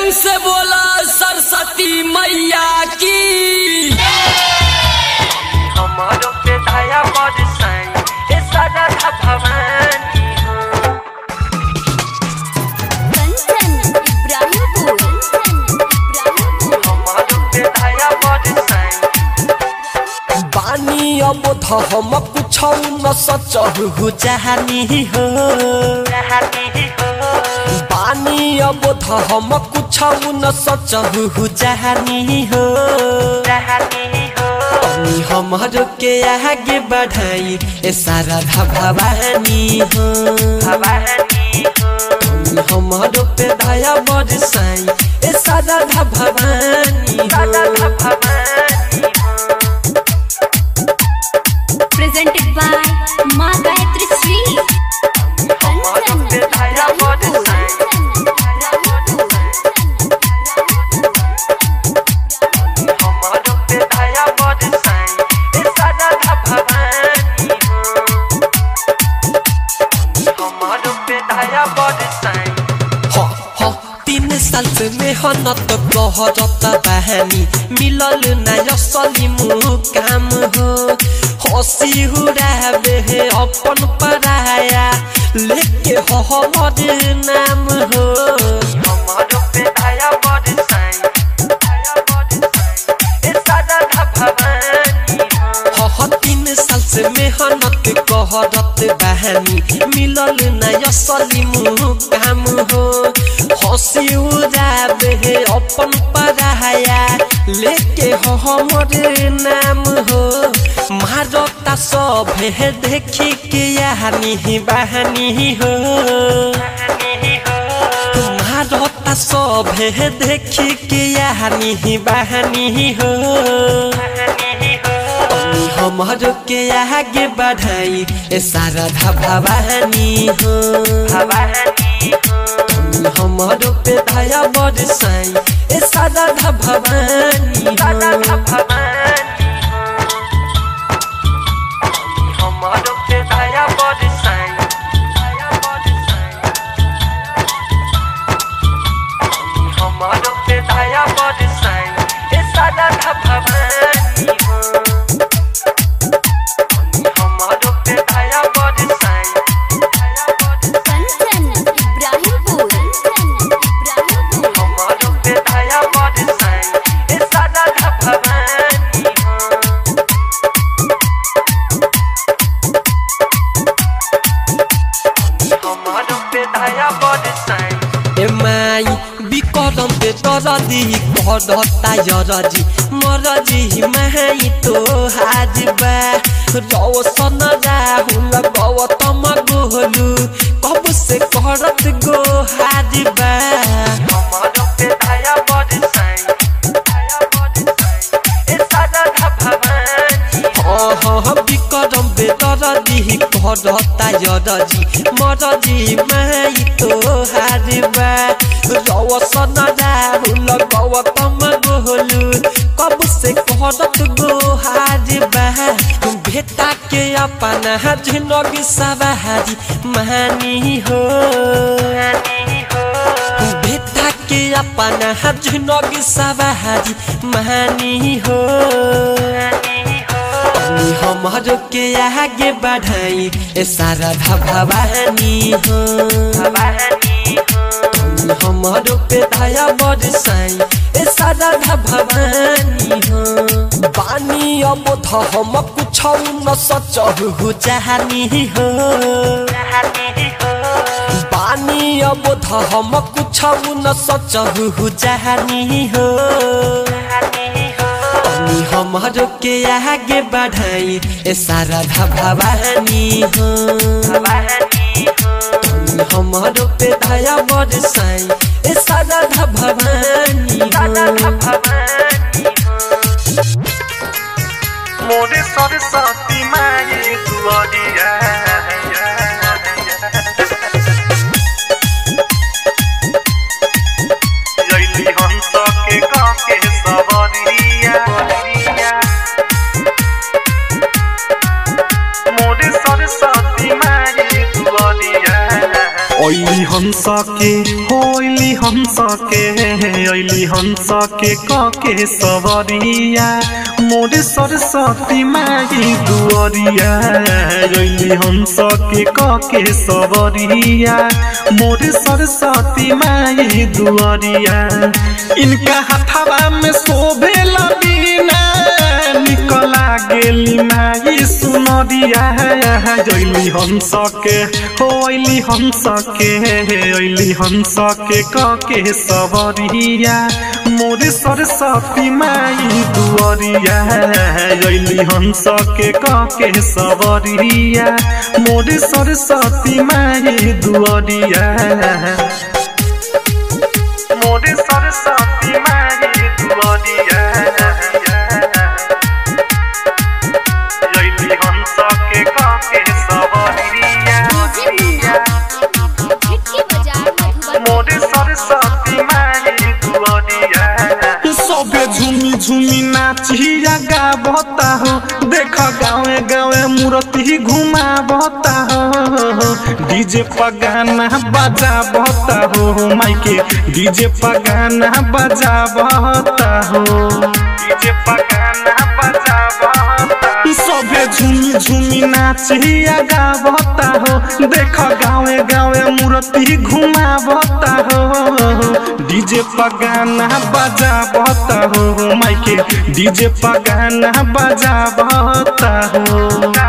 प्रेम से बोला सरस्वती मैया की हमारो पे दया बरसाई ए सदा भवानी हो कंचन इब्राहिमपुर इब्राहिमपुर हमारो पे दया बरसाई बानी अब थ हम कुछौ न सचहु चाहनी हो चाहती हो बानी अब थ हम कुछौ न सचहु चाहनी हो चाहती हो तनी हमरो के आगे बढ़ाई ए सारा भवानी हो भवानी हो तनी हमरो पे दया बरसाई ए सारा भवानी सदा हो भवानी हो presented by माँ गायत्री श्री हमारो पे दया बरसाई हमारो पे दया बरसाई ए सदा भवानी हो हमारो पे दया बरसाई ह, ह, तीन साल से मेहनत कहरत बहानी मिलल ना असली मुकाम हो हसी हुराबे हे अपन पराया लेके हो हमर नाम हो हमारो पे दया बरसाई दया बरसाई ए सदा भवानी हो ह, ह, तीन साल से मेहनत कहरत बहानी मिलल ना असली मुकाम हो हसी उड़ाबे हे अपन पराया लेके हो हमर नाम हो मारता सब हे देखी के यानी बहानी हो मारता सब हे देखी के यानी बहानी हो तनी हमरो के आगे बढ़ाई ए सारा भवानी हो भवानी हो तनी हमरो पे दया बरसाई ए सारा भवानी सदा हो भवानी हो हमारो पे दया बरसाई दया बरसाई हमारो पे दया बरसाई ए सदा भवानी हो हमारो पे दया बरसाई दया बरसाई कंचन इब्राहिमपुर इब्राहिमपुर हमारो पे दया बरसाई ए सदा भवानी हो हमारो पे दया बरसाई ए माई बिकरम पे तरदी करता यरजी मरजी माई तो हाजबा रौसन राहुल गौतम गोलू कब से करत गो हाजबा हमारो पे दया बरसाई दया बरसाई ए सदा भवानी अह बिकरम पे तरदी करता यरजी मरजी माई तो हाजबा रौसन राहुल गौतम गोलू कब से करत गो हाजबा भेटा के अपना जिंदगी सवारी महानी हो भेटा के अपना जिंदगी सवारी महानी हो तनी हमरो के आगे बढ़ाई ए सारा भवानी हो भवानी हो तनी हमरो पे दया बरसाई ए सारा भवानी हो बानी अब थ हम कुछौ न सचहु चाहनी हो चाहती हो बानी अब थ हम कुछौ न सचहु चाहनी हो चाहती हो तनी हमरो के आगे बढ़ाई ए सारा भवानी हो भवानी हो तनी हमरो पे दया बरसाई ए सारा भवानी सदा हो भवानी हो मोरे सरस्वती माये दुआरिया जैली हंस के काके सवरिया मोरे सरस्वती माये दुआरिया ओइली हंस के होइल ऐली हंस के ऐली हंस के कके सवरिया मोरे सरस्वती माई दुअरिया ऐली हंस के कके सवरिया मोरे सरस्वती माई दुअरिया इनका हथवा में शोभेला बीना निकला गेली माई सुनरिया जैली हंस के हो ऐली हंस के ऐली हंस के कके सबरिया मोरे सरस्वती माई दुअरिया ऐली हंस के कके सबरिया मोरे सरस्वती माई दुअरिया मोरे सरस्वती माई दुअरिया जैली हंस के कके सबरिया खिड़की बाजार मधुबनी मोरे सरस्वती माई दुअरिया सबे झूमी झूमी नाचिया गावता हो देख गावे गावे मूर्ति घुमावता हो डीजे पगाना बजावता हो माइके डीजे पगाना बजावता हो डीजे पगाना बजावता सबे झूमी झूमी नाचिया गावता हो देख गावे गावे मूर्ति घुमावता हो डीजे पगाना बजावता हो माइके डीजे पगाना बजावता हो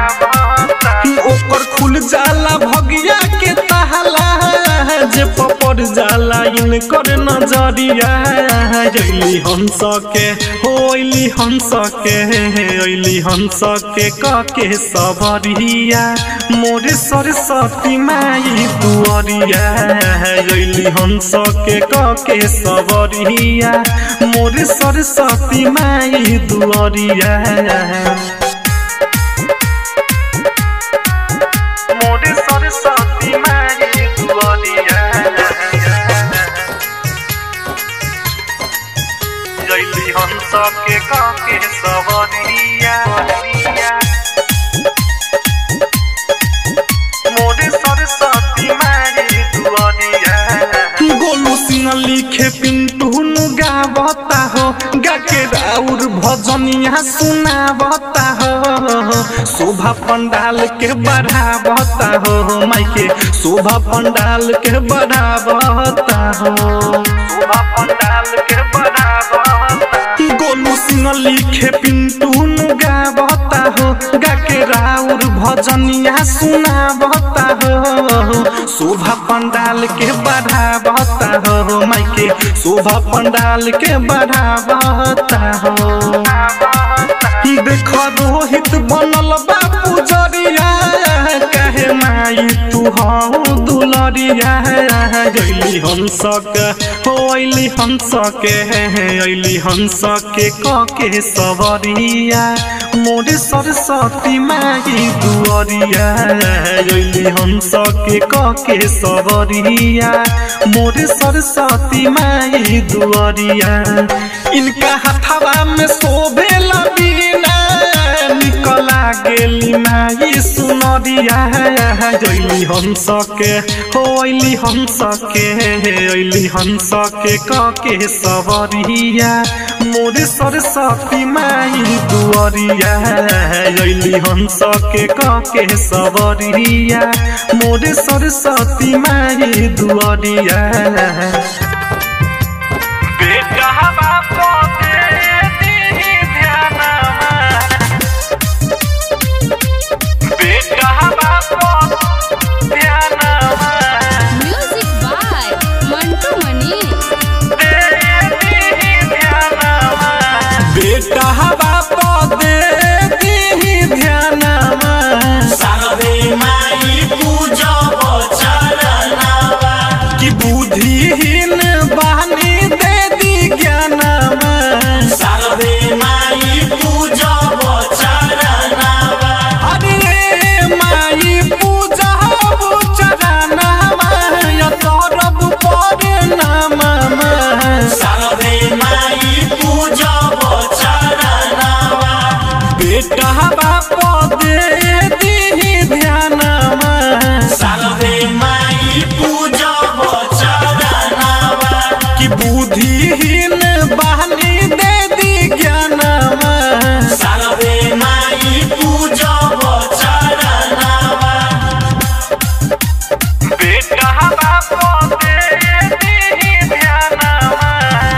ओकर खुल जाला भगिया के ताला जे पपड़ जाला इनकर नजरिया जैली हंस के होइली हंस के ऐली हंस के कके सबरिया मोरे सरस्वती माई दुअरिया ऐली हंस के कके सबरिया मोरे सरस्वती माई दुअरिया मोरे सरस्वती माई दुअरिया जैली हंस के काके सवरिया मोरे सरस्वती माई दुअरिया गोलू सिंह लिखे पिंटू गावता हो गाके राउर भजनिया सुनावता हो शोभा पंडाल के बढ़ावता हो माइके शोभा पंडाल के बढ़ावता हो शोभा पंडाल के बढ़ावता गोलू सिंह लिखे पिंटू गावता हो गाके राउर भजनिया सुनावता हो शोभा पंडाल के बढ़ावता हो माइके शोभा पंडाल के बढ़ावता हो देख रोहित बनल बापू जरिया कहे माई तू हूँ दुलरिया गैली हंस के हो अली हंस के अली हंस के कके सबरिया मोरे सरस्वती माई दुअरिया अली हंस के कके सबरिया मोरे सरस्वती माई दुअरिया इनका हथवा में शोभेला बीना निकला गेली माई सुनरिया जैली हंस के हो अली हंस के अली हंस के कके सबरिया मोरे सरस्वती माई दुअरिया अली हंस के कके सबरिया मोरे सरस्वती माई दुअरिया बेटा बापो दे दी ध्यानमा बेटा बापो ध्यानमा म्यूजिक बाय मंटू मनी बेटा बाप दे दी ध्यानमा सारदे माई पूजब चरणवा कि बुद्धिहीन शक्तिहीन बहनी दे दी ज्ञानवा सरवे माई पूजब चरणवा बेटा बाप दे दी ध्यानवा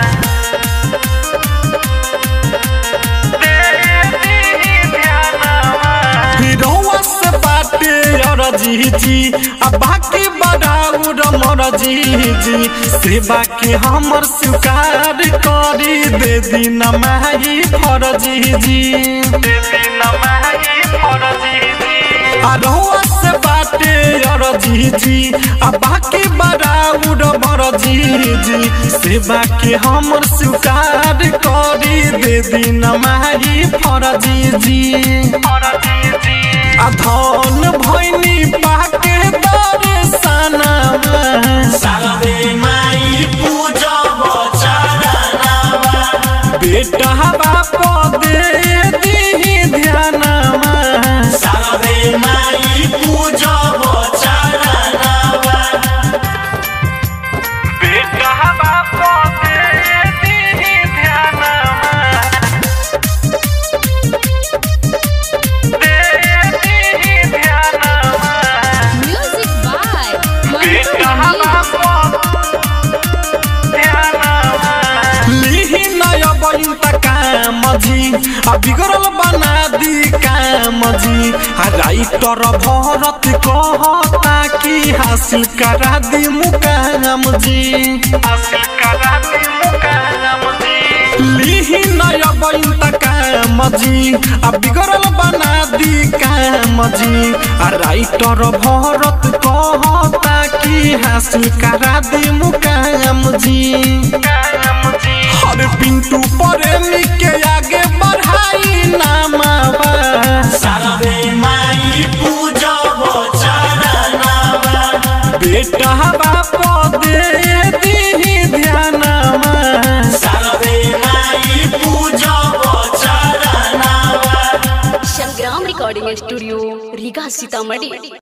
दे दी ध्यानवा हिरोवा से बाटे अरजी जी आ बाकी बड़ाउर मरजी जी सेवा के हमर स्वीकार करी दे दिन माही फरजी जी देवी नमाई फरजी जी अरहुआ से बाटे अरजी जी आ बाकी बड़ाउर मरजी जी सेवा के हमर स्वीकार करी दे दिन माही फरजी जी फरजी जी आ धन भैनी पाके दर्शनवा सरवे माई पूजब चरणवा बेटा बाप दे दी ध्यानवा सरवे माई पूजब चरणवा बेटा बाप दे दी ध्यानवा दे दी ध्यानवा म्यूजिक बाय मंटू बेटा मनी बाप ध्यानवा लिही नय बइन त काम जी आ बिगड़ल बना दी काम जी आ राइटर भरत कहता कि हासिल करा दी मुकाम जी हासिल करा दी मुकाम जी लिही नय बइन त काम जी आ बिगड़ल बना दी काम जी आ राइटर भरत कहता कि हासिल करा दी मुकाम जी मुकाम जी हर पिंटू प्रेमी के आगे बढ़ाई नामावा सरवे माई पूजब चरणवा बेटा बाप दे दी ध्यानवा सरवे माई पूजब चरणवा संग्राम रिकॉर्डिंग स्टूडियो रीगा सीतामढ़ी